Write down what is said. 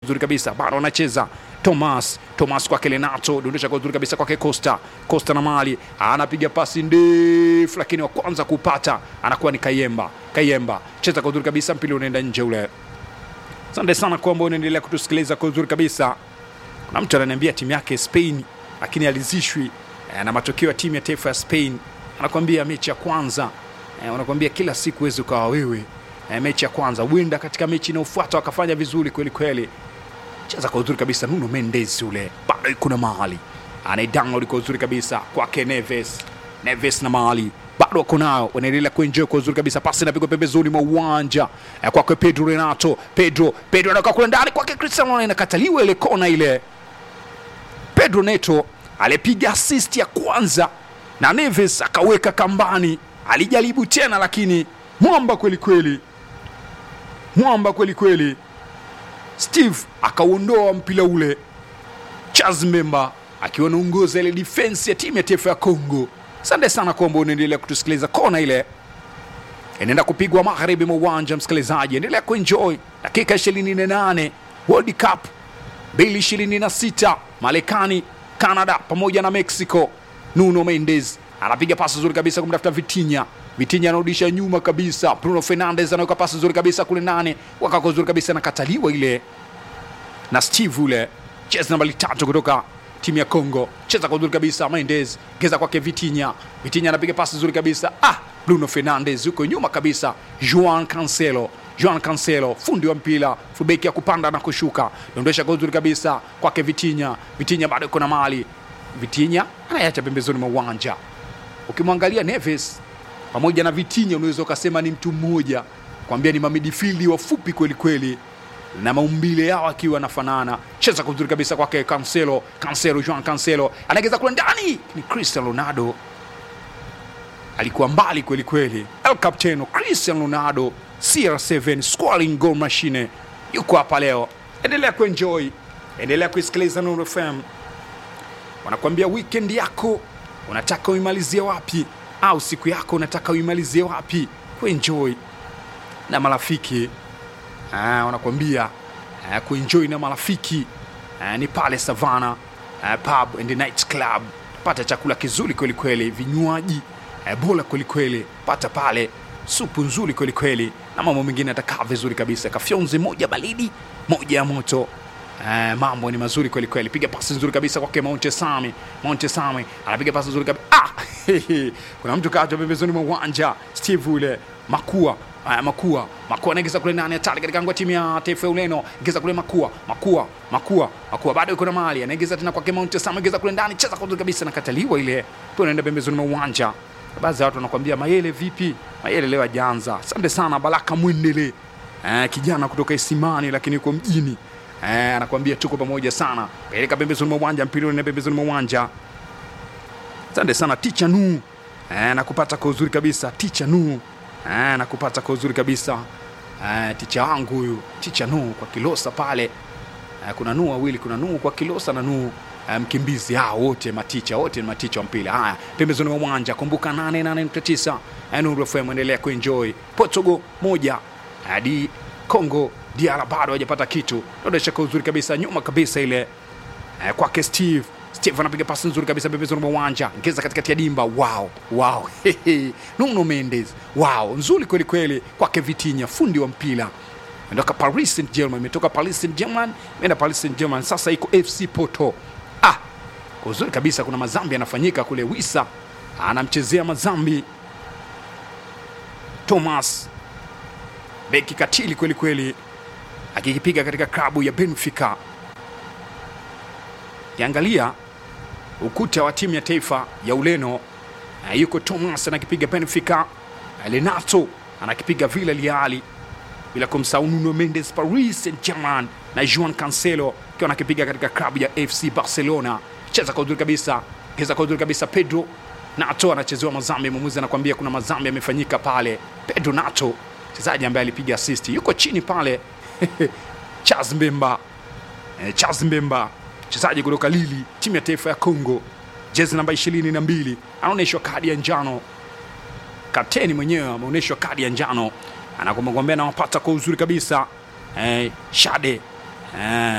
uzuri kabisa, bado anacheza Thomas Thomas kwake Lenato, dondosha kwa uzuri kabisa kwake Costa Costa na mali anapiga pasi ndefu, lakini wa kwanza kupata anakuwa ni Kayemba. Kayemba cheza kwa uzuri kabisa, mpira unaenda nje ule. Asante sana kwa ambao unaendelea kutusikiliza kwa uzuri kabisa. Kuna mtu ananiambia timu yake Spain, lakini alizishwi eh, na matokeo ya timu ya taifa ya Spain. Anakwambia mechi ya kwanza eh, wanakwambia kila siku huwezi ukawa wewe eh, mechi ya kwanza huenda katika mechi inayofuata wakafanya vizuri kweli kweli cheza kwa uzuri kabisa Nuno Mendes ule bado kuna mahali anaidownload kwa uzuri kabisa kwake Neves Neves na mahali bado wako nao wanaendelea kuenjoy kwa uzuri kabisa pasi inapigwa pembezoni mwa uwanja eh, kwake Pedro Renato Pedro Pedro anakaa kule ndani kwake Cristiano Ronaldo inakataliwa ile kona ile Pedro Neto alipiga assist ya kwanza na Neves akaweka kambani alijaribu tena lakini mwamba kweli kweli mwamba kweli kweli Steve akauondoa mpira ule. Charles Memba akiwa anaongoza ile defense ya timu ya taifa ya Congo. Asante sana kwamba unaendelea kutusikiliza. Kona ile inaenda kupigwa magharibi mwa uwanja, msikilizaji, endelea kuenjoy dakika 28 World Cup 2026 Marekani, Canada pamoja na Mexico. Nuno Mendes anapiga pasi nzuri kabisa kumtafuta Vitinha. Vitinha anarudisha nyuma kabisa. Bruno Fernandes anaweka pasi nzuri kabisa kule nane, wakako nzuri kabisa, nakataliwa ile na Steve ule cheza nambari tatu kutoka timu ya Congo, cheza kwa nzuri kabisa. Mendes geza kwake Vitinha, Vitinha anapiga pasi nzuri kabisa. Ah, Bruno Fernandes yuko nyuma kabisa. Juan Cancelo, Juan Cancelo fundi wa mpira, fubeki ya kupanda na kushuka, dondosha kwa nzuri kabisa kwake Vitinha. Vitinha bado yuko na mali, Vitinha anayacha pembezoni mwa uwanja. Ukimwangalia Neves pamoja na Vitinha unaweza ukasema ni mtu mmoja, kwambia ni mamidifildi wafupi kweli kweli na maumbile yao akiwa anafanana. Cheza kwa uzuri kabisa kwake Cancelo, Cancelo, Juan Cancelo anaegeza kule ndani, ni Cristiano Ronaldo alikuwa mbali kweli kweli. El Capitano Cristiano Ronaldo CR7 scoring goal machine yuko hapa leo. Endelea kuenjoy, endelea kuisikiliza Nuru FM. Wanakuambia weekend yako unataka uimalizie wapi, au siku yako unataka uimalizie wapi? Kuenjoy na marafiki Ah, wanakuambia ah, kuenjoy na marafiki ah, ni pale Savana ah, pub and night club. Pata chakula kizuri kweli kweli, vinywaji ah, bora kweli kweli, pata pale supu nzuri kweli kweli, na mambo mengine atakaa vizuri kabisa, kafyonzi moja baridi moja ya moto. Eh, mambo ni mazuri kweli kweli. Piga pasi nzuri kabisa kwake Monte Sami. Monte Sami anapiga pasi nzuri kabisa. Ah! Kuna mtu kaja pembezoni mwa uwanja. Steve ule Makua Aya, Makua Makua anaingiza kule nani hatari katika ngwa timu ya taifa ya Ureno, ingiza kule Makua Makua Makua Makua bado yuko na mali, anaingiza tena kwake Mount Sam, ingiza kule ndani, cheza kwa uzuri kabisa, nakataliwa ile, pia unaenda pembezoni mwa uwanja. Baadhi ya watu wanakuambia Mayele vipi? Mayele leo hajaanza. Asante sana Baraka Mwendele, eh, kijana kutoka Isimani lakini yuko mjini eh, anakuambia tuko pamoja sana, peleka pembezoni mwa uwanja, mpira unaenda pembezoni mwa uwanja. Asante sana Ticha Nu, eh, nakupata kwa uzuri kabisa Ticha Nu Ah, nakupata kwa uzuri kabisa ah, ticha wangu huyu ticha Nuhu kwa Kilosa pale ah, kuna Nuhu wawili, kuna Nuhu kwa Kilosa na Nuhu ah, mkimbizi. Hao wote maticha, wote ni maticha wa mpira. Haya, pembezoni mwa uwanja, kumbuka 88.9 ah, Nuru FM, endelea kuenjoy. Portugal moja hadi Congo DR bado hajapata kitu, dodesha kwa uzuri kabisa, nyuma kabisa ile ah, kwake Steve Steve anapiga pasi nzuri kabisa pembezoni mwa uwanja, ngeza katikati ya dimba. Wow, wow. Nuno Mendes, wow, nzuri kweli kweli kwake Vitinha, fundi wa mpira imetoka Paris Saint Germain, imetoka Paris Saint Germain, imeenda Paris Saint Germain, sasa iko FC Porto. Ah, kwa uzuri kabisa, kuna mazambi yanafanyika kule. Wisa anamchezea mazambi Thomas, beki katili kweli kweli, akikipiga katika klabu ya Benfica. Kiangalia ukuta wa timu ya taifa ya Ureno uh, yuko Thomas anakipiga Benfica, uh, Renato anakipiga Villarreal, bila kumsahau Nuno Mendes Paris Saint-Germain na Juan Cancelo akiwa anakipiga katika klabu ya FC Barcelona. Cheza kwa uzuri kabisa, cheza kwa uzuri kabisa. Pedro Nato anachezewa mazambi, mwamuzi anakuambia kuna mazambi yamefanyika pale. Pedro Nato mchezaji ambaye alipiga assist yuko chini pale Charles Mbemba, eh, Charles Mbemba mchezaji kutoka Lili, timu ya taifa ya Congo, jezi namba ishirini na mbili anaonyeshwa kadi ya njano. Kapteni mwenyewe ameonyeshwa kadi ya njano, anakumwambia nawapata kwa uzuri kabisa eh, Shade eh,